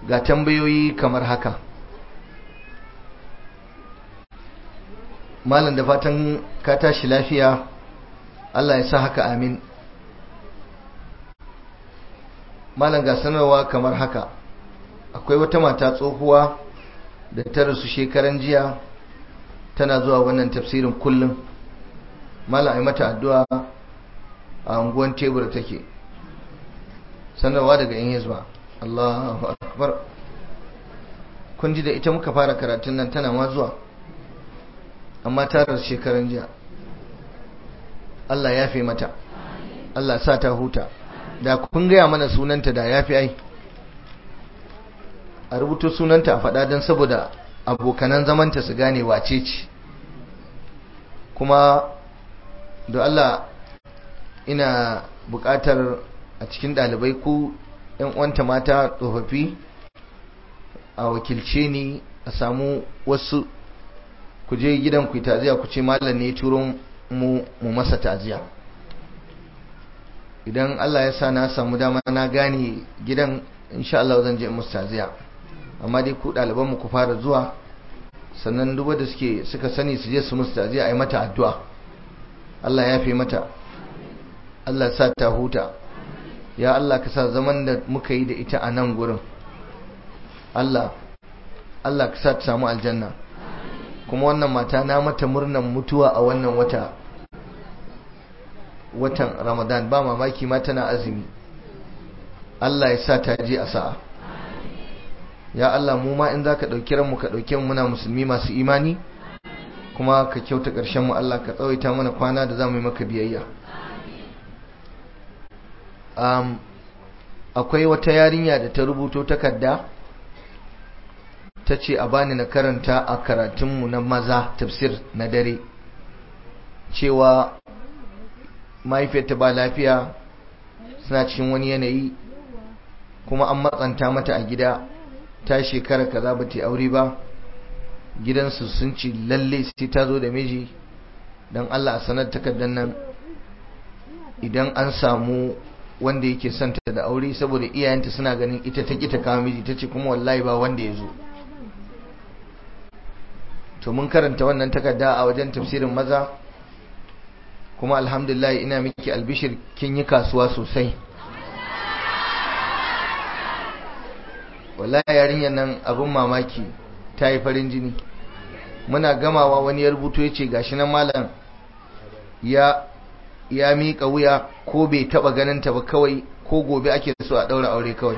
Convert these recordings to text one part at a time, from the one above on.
ga tambayoyi kamar haka malam da fatan ka tashi lafiya Allah ya sa haka amin malam ga sanarwa kamar haka akwai wata mata tsohuwa da ta rasu shekaran jiya tana zuwa wannan tafsirin kullum malam ai mata addu'a a unguwan tebur take sanarwa daga yan hizba Allahu akbar kun ji da ita muka fara karatun nan tana ma zuwa amma ta rasu shekaran jiya Allah ya fi mata Allah sa ta huta da kun gaya mana sunanta da ya fi ai a rubuto sunanta a faɗa don saboda abokanan zamanta su gane wace ce kuma da Allah ina buƙatar a cikin ɗalibai ku ‘yan uwanta mata tsofaffi a wakilce ni a samu wasu ku je gidan ku taziya ku ce malam ne turo mu mu masa taziya idan Allah ya sa na samu dama na gane gidan insha Allah zan je musu taziya amma dai ku ɗaliban mu ku fara zuwa sannan duk da suke suka sani su je su musu taziya a yi mata addu'a Allah ya fi mata Allah sa ta huta ya Allah ka sa zaman da muka yi da ita a nan gurin Allah Allah ka sa ta samu aljanna kuma wannan mata na mata murnan mutuwa a wannan wata watan Ramadan ba mamaki ma tana azumi Allah ya sa ta je a sa'a ya Allah mu ma in zaka dauki ranmu ka dauke mu muna musulmi masu imani kuma ka kyauta ƙarshen mu Allah ka tsawaita mana kwana da zamu yi maka biyayya um, akwai wata yarinya da ta rubuto takarda ta ce a bani na karanta a karatunmu na maza tafsir na dare cewa mahaifiyarta ba lafiya suna cikin wani yanayi kuma an matsanta mata a gida ta shekara kaza ba ta aure ba gidansu sun ci lalle sai ta zo da miji don Allah a sanar takardar nan idan an samu wanda yake son ta da aure saboda iyayenta suna ganin ita ta kita kawo miji ta ce kuma wallahi ba wanda ya zo to mun karanta wannan takarda a wajen tafsirin maza kuma alhamdulillah ina miki albishir kin yi kasuwa sosai wallahi yarinyar nan abin mamaki ta yi farin jini muna gamawa wani ya rubuto ya ce gashi nan malam ya ya miƙa wuya ko bai taɓa ganin ta ba kawai ko gobe ake so a ɗaura aure kawai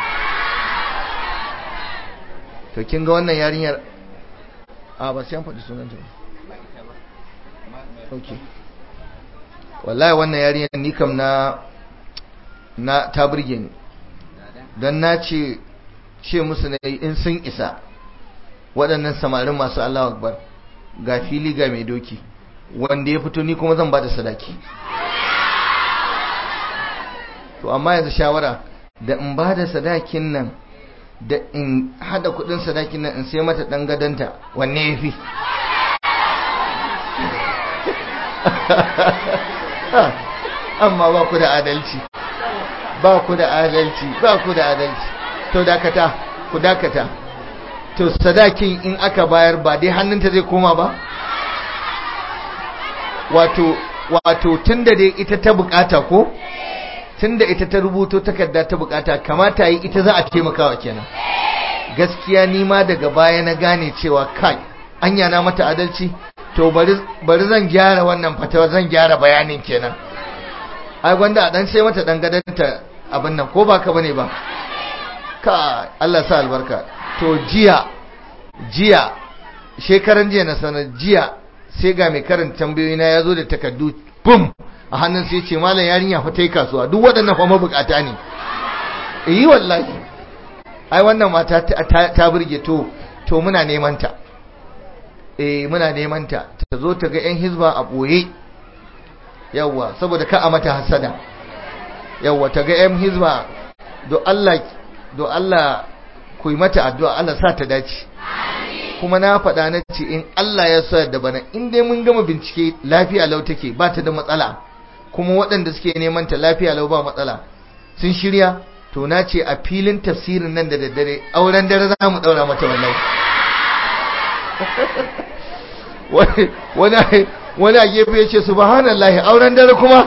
to kin ga wannan yarinyar a ba sai an faɗi sunanta ba ok wallahi wannan yarinyar ni kam na na ta burge ni don na ce ce musu na in sun isa waɗannan samarin masu Allah akbar ga fili ga mai doki wanda ya fito ni kuma zan ba da sadaki to amma yanzu shawara da in ba da sadakin nan da in hada kudin sadakin nan in sai mata dan gadanta wanne yafi amma ba ku da adalci ba ku da adalci ba ku da adalci to dakata ku dakata to sadakin in aka bayar ba dai hannunta zai koma ba wato wato tunda dai ita ta bukata ko tunda ita ta rubuto takarda ta bukata kamata yi ita za a taimakawa kenan gaskiya ni ma daga baya na gane cewa kai anya na mata adalci to bari bari zan gyara wannan fatawa zan gyara bayanin kenan ai gwanda a dan sai mata dan gadanta abin nan ko baka bane ba ka Allah sa albarka to jiya jiya shekaran jiya na sanar jiya sai ga mai karanta tambayoyi na yazo da takardu bum a hannun sai ce malam yarinya fa ta yi kasuwa duk waɗannan fa mabukata ne yi wallahi ai wannan mata ta burge to to muna neman ta eh muna neman ta ta zo ta ga yan hizba a boye yawa saboda ka a mata hasada yawa ta ga yan hizba do Allah do Allah ku yi mata addu'a Allah sa ta dace kuma na faɗa na ce in Allah ya sa da bana in dai mun gama bincike lafiya lau take ba ta da matsala kuma waɗanda suke neman ta lafiya lau ba matsala sun shirya to na ce a filin tafsirin nan da daddare auren dare za mu daura mata wallahi wani a gefe ya ce subhanallahi auren dare kuma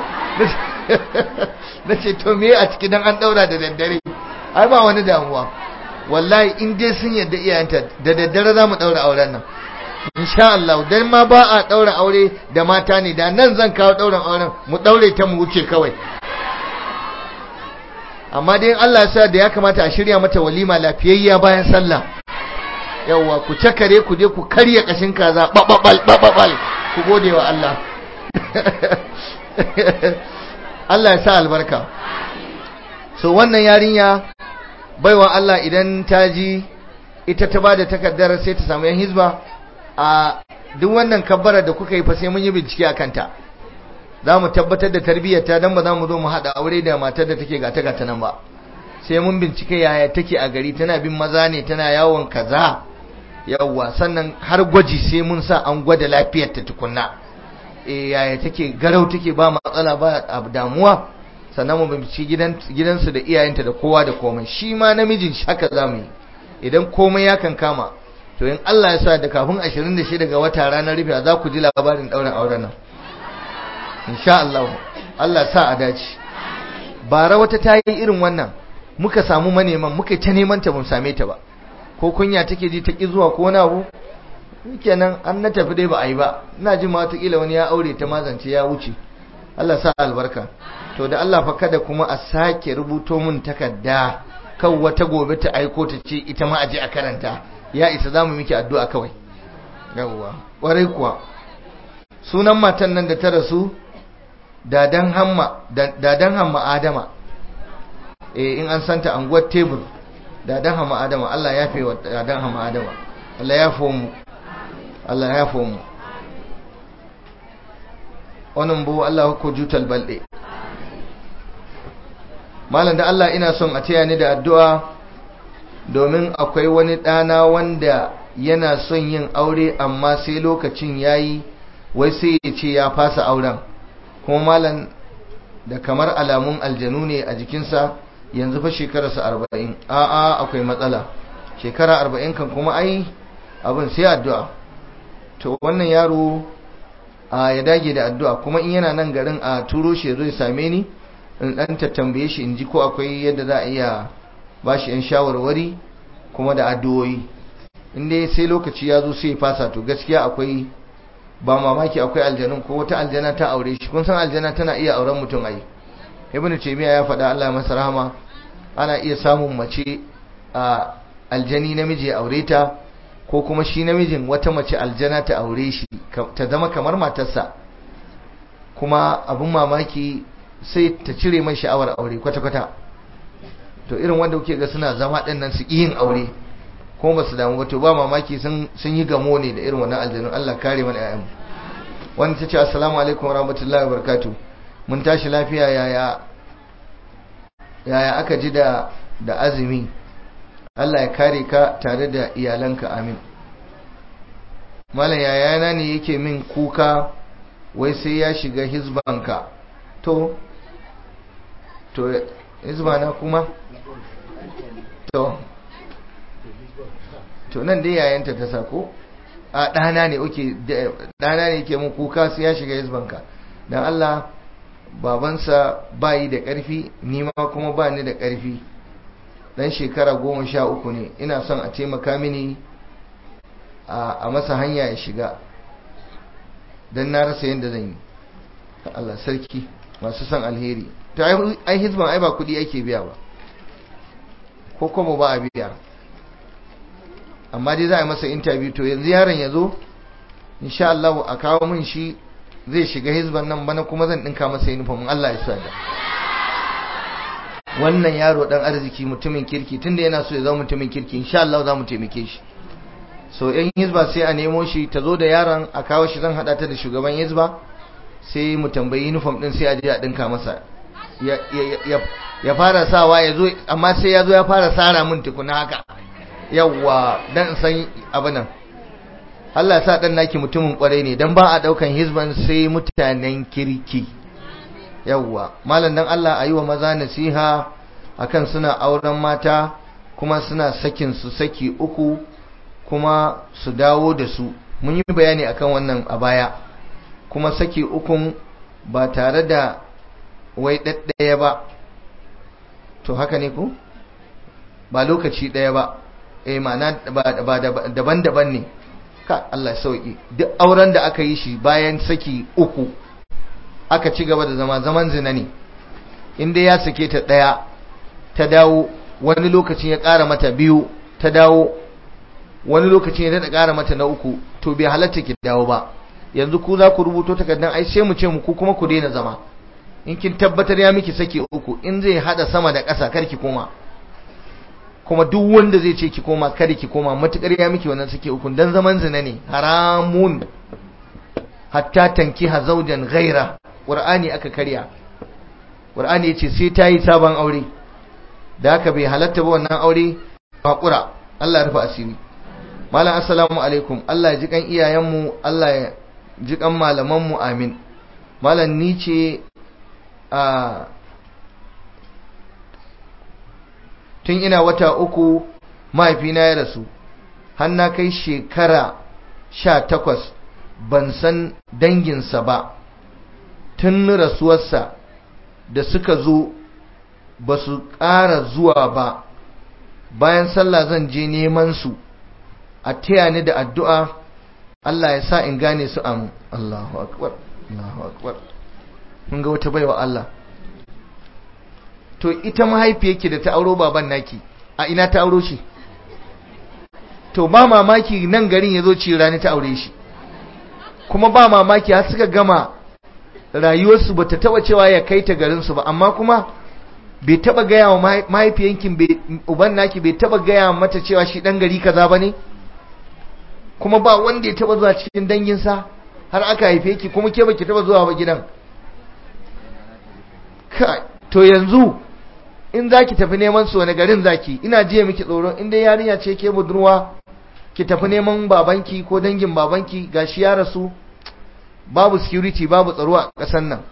na ce to me a ciki dan an daura da daddare ai ba wani damuwa wallahi in dai sun yadda iyayenta da daddare za mu daura auren nan insha Allah dan ma ba a daura aure da mata ne da nan zan kawo dauran auren mu daure ta mu wuce kawai amma dai Allah ya sa da ya kamata a shirya mata walima lafiyayya bayan sallah yawwa ku cakare ku je ku karya kashin kaza bababal bababal ku gode wa Allah Allah ya sa albarka so wannan yarinya baiwa Allah idan ta ji ita ta bada takardar sai ta samu yan hizba a duk wannan kabbara da kuka yi fa sai mun yi bincike akan ta za mu tabbatar da tarbiyyarta don ba za mu zo mu haɗa aure da matar da take gata gata nan ba sai mun bincike yaya take a gari tana bin maza ne tana yawon kaza yawwa sannan har gwaji sai mun sa an gwada lafiyarta tukunna e yaya take garau take ba matsala ba damuwa sannan mu bincike gidan gidansu da iyayenta da kowa da komai shi ma namijin haka za mu yi idan komai ya kan kama to in Allah ya sa da kafin 26 ga wata ranar rufe za ku ji labarin ɗaurin auren nan insha Allah Allah sa a dace bara wata ta yi irin wannan muka samu maneman muka ta neman ta mun same ta ba ko kunya take ji ta ki zuwa ko wani abu kenan an na tafi dai ba a yi ba ina jin ma kila wani ya aure ta mazance ya wuce Allah sa albarka to da Allah fa kada kuma a sake rubuto mun takarda kan wata gobe ta aiko ta ce ita ma aje a karanta ya isa zamu miki addu'a kawai yawwa kwarai kuwa sunan matan nan da ta rasu dadan hamma dadan hamma adama eh in an santa anguwar tebur dadan hamma adama Allah ya fi wa dadan hamma adama Allah ya fomu Allah ya fomu wannan bu Allah ko jutal balde malam da Allah ina son a taya ni da addu'a domin akwai wani ɗana wanda yana son yin aure amma sai lokacin yayi wai sai ya ce ya fasa auren kuma malam da kamar alamun aljanu ne a jikinsa yanzu fa shekararsa arba'in a'a akwai matsala shekara arba'in kan kuma ai abin sai addu'a to wannan yaro a ya dage da addu'a kuma in yana nan garin a turo shi zai same ni in dan tambaye shi in ji ko akwai yadda za a iya ba shi yan shawarwari kuma da addu'o'i in dai sai lokaci ya zo sai ya fasa to gaskiya akwai ba mamaki akwai aljanun ko wata aljana ta aure shi kun san aljana tana iya auren mutum ai ibnu taymiya ya faɗa Allah masa rahama ana iya samun mace a aljani namiji ya aure ta ko kuma shi namijin wata mace aljana ta aure shi ta zama kamar matarsa kuma abun mamaki sai ta cire mai sha'awar aure kwata-kwata to irin wanda kuke ga suna zama ɗin nan su yin aure ko ba su damu ba to ba mamaki sun yi gamo ne da irin wannan aljanun Allah kare mana ƴaƴan wanda ta ce assalamu alaikum warahmatullahi wabarakatuh mun tashi lafiya yaya yaya aka ji da da azumi Allah ya kare ka tare da iyalanka amin malam yayana ne yake min kuka wai sai ya shiga hizbanka to to hizbana kuma to to nan dai yayanta ta sako a ɗana ne oke ɗana ne yake mun kuka sai ya shiga hizbanka don Allah babansa bayi da ƙarfi ni ma kuma ba ni da ƙarfi dan shekara goma sha uku ne ina son a taimaka mini a masa hanya ya shiga don na rasa yadda zan yi Allah sarki masu son alheri ta ai hizban ai ba kudi ake biya ba ko kuma ba a biya amma dai za a yi masa interview to yanzu yaron ya zo insha Allah a kawo min shi zai shiga hizban nan bana kuma zan dinka masa uniform Allah ya sa da wannan yaro dan arziki mutumin kirki tunda yana so ya zama mutumin kirki insha Allah za mu taimake shi so yan hizba sai a nemo shi ta zo da yaron a kawo shi zan hada ta da shugaban hizba sai mu tambayi uniform din sai a je a dinka masa ya fara sawa ya zo amma sai ya zo ya fara sara min tukuna haka yawwa dan san abinan Allah sa dan naki mutumin kwarai ne dan ba a daukan hizban sai mutanen kirki yawwa malam dan Allah ayi wa maza nasiha akan suna auren mata kuma suna sakin su saki uku kuma su dawo da su mun yi bayani akan wannan a baya kuma saki ukun ba tare da wai ɗaɗɗaya ba to haka ne ku ba lokaci ɗaya ba eh ma'ana ba daban-daban ne ka Allah sauki duk auren da aka yi shi bayan saki uku aka ci gaba da zama zaman zina ne inda ya sake ta ɗaya ta dawo wani lokacin ya ƙara mata biyu ta dawo wani lokacin ya daɗa ƙara mata na uku to bai halatta ki dawo ba yanzu ku za ku rubuto takardar ai sai mu ce mu ku kuma ku daina zama in kin tabbatar ya miki sake uku in zai hada sama da ƙasa kar ki koma kuma duk wanda zai ce ki koma kar ki koma matukar ya miki wannan sake uku dan zaman zina ne haramun hatta tankiha zawjan ghaira qur'ani aka karya qur'ani yace sai ta yi sabon aure da haka bai halatta ba wannan aure hakura Allah ya rufa asiri malam assalamu alaikum Allah ya ji kan iyayenmu Allah ya ji kan malamanmu amin malam ni ce a tun ina wata uku mahaifina ya rasu har na kai shekara sha takwas ban san danginsa ba tun rasuwarsa da suka zo ba su ƙara zuwa ba bayan sallah zan je neman su a taya ni da addu'a Allah ya sa in gane su amu Allahu akbar Allahu akbar mun ga wata baiwa Allah to ita mahaifiyarki da ta auro baban naki a ina ta auro shi to ba mamaki nan garin yazo ci rani ta aure shi kuma ba mamaki har suka gama rayuwarsu bata taba cewa ya kai ta garin su ba amma kuma bai taba gaya wa mahaifiyankin uban naki bai taba gaya mata cewa shi dan gari kaza bane kuma ba wanda ya taba zuwa cikin danginsa har aka haife ki kuma ke baki taba zuwa ba gidan to yanzu in zaki tafi neman su wani garin zaki ina jiya miki tsoro in dai yarinya ce ke budurwa ki tafi neman babanki ko dangin babanki gashi ya rasu babu security babu tsaro a kasan nan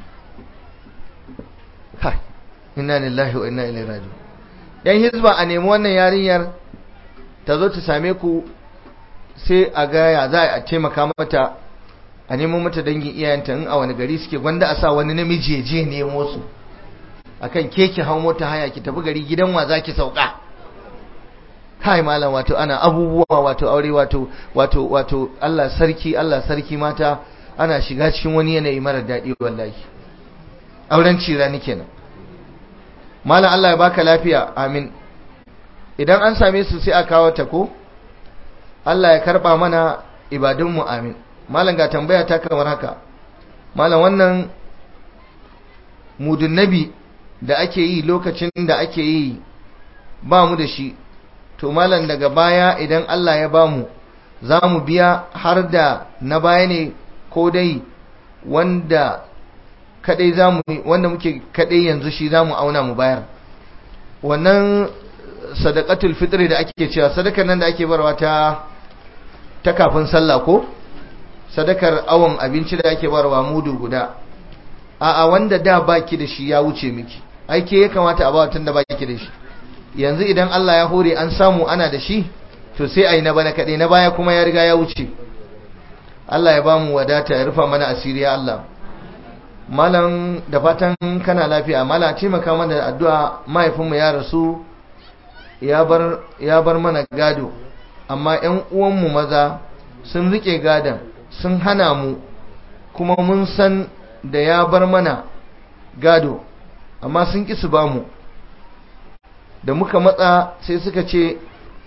kai inna lillahi wa inna ilaihi raji'un yan hizba a nemi wannan yarinyar ta zo ta same ku sai a ga ya za a taimaka mata a nemo mata dangin iyayenta in a wani gari suke gwanda a sa wani namiji ya je nemo su akan keke hau mota haya ki tafi gari gidan wa zaki sauka kai malam wato ana abubuwa wato aure wato wato wato Allah sarki Allah sarki mata ana shiga cikin wani yanayi mara daɗi wallahi auren cira ni kenan malam Allah ya baka lafiya amin idan an same su sai a kawo ta ko Allah ya karba mana ibadunmu amin malam ga tambaya ta kamar haka malam wannan mudun nabi da ake yi lokacin da ake yi ba mu da shi to malam daga baya idan Allah ya bamu za mu biya har da na baya ne ko dai wanda kadai zamu wanda muke kadai yanzu shi zamu auna mu bayar wannan sadaqatul fitri da ake cewa sadakar nan da ake barwa ta ta kafin sallah ko sadakar awon abinci da ake barwa mudu guda a'a wanda da baki da shi ya wuce miki aike ya kamata a ba tun da baki da shi yanzu idan Allah ya hore an samu ana da shi to sai ayi na bana kadai na baya kuma ya riga ya wuce Allah ya bamu wadata ya rufa mana asiri ya Allah malam da fatan kana lafiya malam taimaka mana da addu'a mahaifinmu ya rasu ya bar ya bar mana gado amma ƴan uwanmu maza sun rike gadon sun hana mu kuma mun san da ya bar mana gado amma sun ƙi su bamu da muka matsa sai suka ce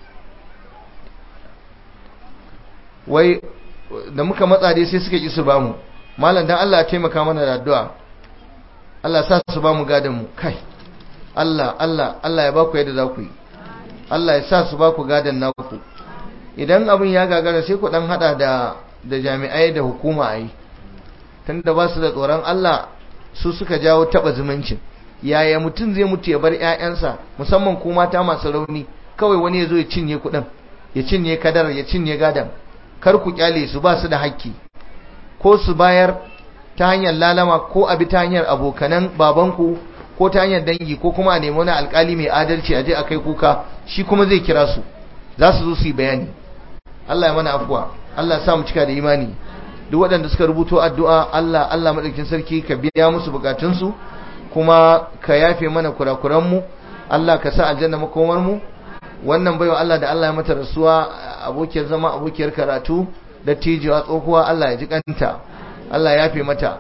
wai da muka matsa dai sai suka ƙi su bamu malam dan Allah ya taimaka mana da addu'a Allah sa su bamu gadon mu kai Allah Allah Allah ya baku yadda za ku yi Allah ya sa su baku gadon naku idan abin ya gagara sai ku dan hada da da jami'ai da hukuma a yi tunda ba su da tsoron Allah su suka jawo taba zumuncin yaya mutum zai mutu ya bar ƴaƴansa musamman ku mata masu rauni kawai wani ya zo ya cinye kuɗin ya cinye kadar ya cinye gadan kar ku kyale su ba su da hakki ko su bayar ta hanyar lalama ko abi ta hanyar abokanan babanku ko ta hanyar dangi ko kuma a nemi wani alkali mai adalci a je a kai kuka shi kuma zai kira su za su zo su yi bayani Allah ya mana afuwa Allah ya sa mu cika da imani duk waɗanda suka rubuto addu'a Allah Allah madaukakin sarki ka biya musu bukatunsu kuma ka yafe mana kurakuranmu Allah ka sa aljanna makomar mu wannan baiwa Allah da Allah ya mata rasuwa abokiyar zama abokiyar karatu da tijiwa tsohuwa Allah ya ji kanta Allah ya yafe mata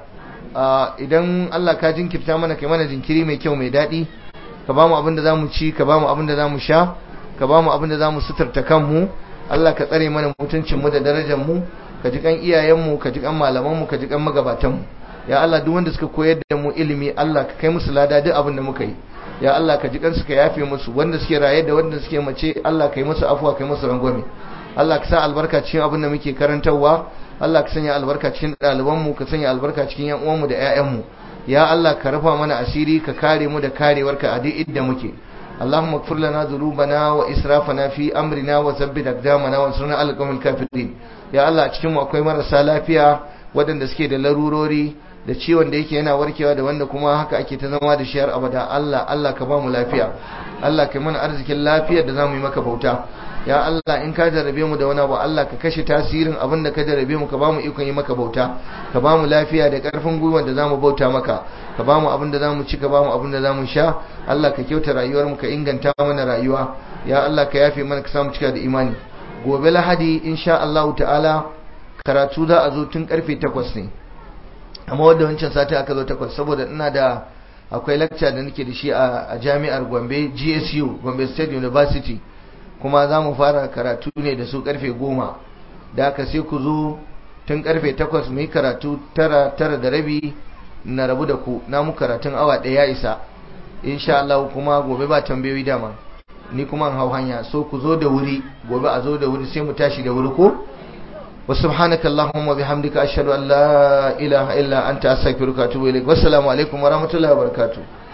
idan Allah ka jinkirta mana kai mana jinkiri mai kyau mai daɗi ka ba mu abin da za mu ci ka ba mu abin da za mu sha ka ba mu abin da za mu suturta kanmu Allah ka tsare mana mutuncinmu da darajarmu ka ji kan iyayenmu ka ji kan malamanmu ka ji kan magabatanmu ya Allah duk wanda suka koyar da mu ilimi Allah ka kai musu lada duk abin da muka yi ya Allah ka ji kansu ka yafe musu wanda suke raye da wanda suke mace Allah ka yi musu afuwa ka yi musu rangwame Allah ka sa albarka cikin abin da muke karantarwa Allah ka sanya albarka cikin ɗalibanmu ka sanya albarka cikin yan uwanmu da ƴaƴanmu ya Allah ka rufa mana asiri ka kare mu da karewarka a duk inda muke اللهم اغفر لنا ذنوبنا واسرافنا في امرنا وثبت اقدامنا وانصرنا على القوم الكافرين يا الله a cikin mu akwai marasa lafiya waɗanda suke da larurori da ciwon da yake yana warkewa da wanda kuma haka ake ta zama da shi har abada Allah Allah ka ba mu lafiya Allah ka mana arzikin lafiyar da zamu yi maka bauta ya Allah in ka jarabe mu da wani abu Allah ka kashe tasirin abin da ka jarabe mu ka ba mu ikon yi maka bauta ka ba mu lafiya da karfin gwiwa da zamu bauta maka ka ba mu abin da zamu ci ka ba mu abin da zamu sha Allah ka kyauta rayuwar mu ka inganta mana rayuwa ya Allah ka yafe mana ka samu cika da imani gobe lahadi insha Allah ta'ala karatu za a zo tun karfe 8 ne amma wanda wancan sati aka zo 8 saboda ina da akwai lecture da nake da shi a jami'ar Gombe GSU Gombe State University kuma za mu fara karatu ne da su karfe goma da aka sai ku zo tun karfe takwas mu yi karatu tara tara da rabi na rabu da ku na mu karatun awa ɗaya isa insha Allah kuma gobe ba tambayoyi dama ni kuma hau hanya so ku zo da wuri gobe a zo da wuri sai mu tashi da wuri ko wa subhanaka allahumma bihamdika ashhadu an la ilaha illa anta astaghfiruka wa atubu ilaik wassalamu alaikum wa rahmatullahi wa barakatuh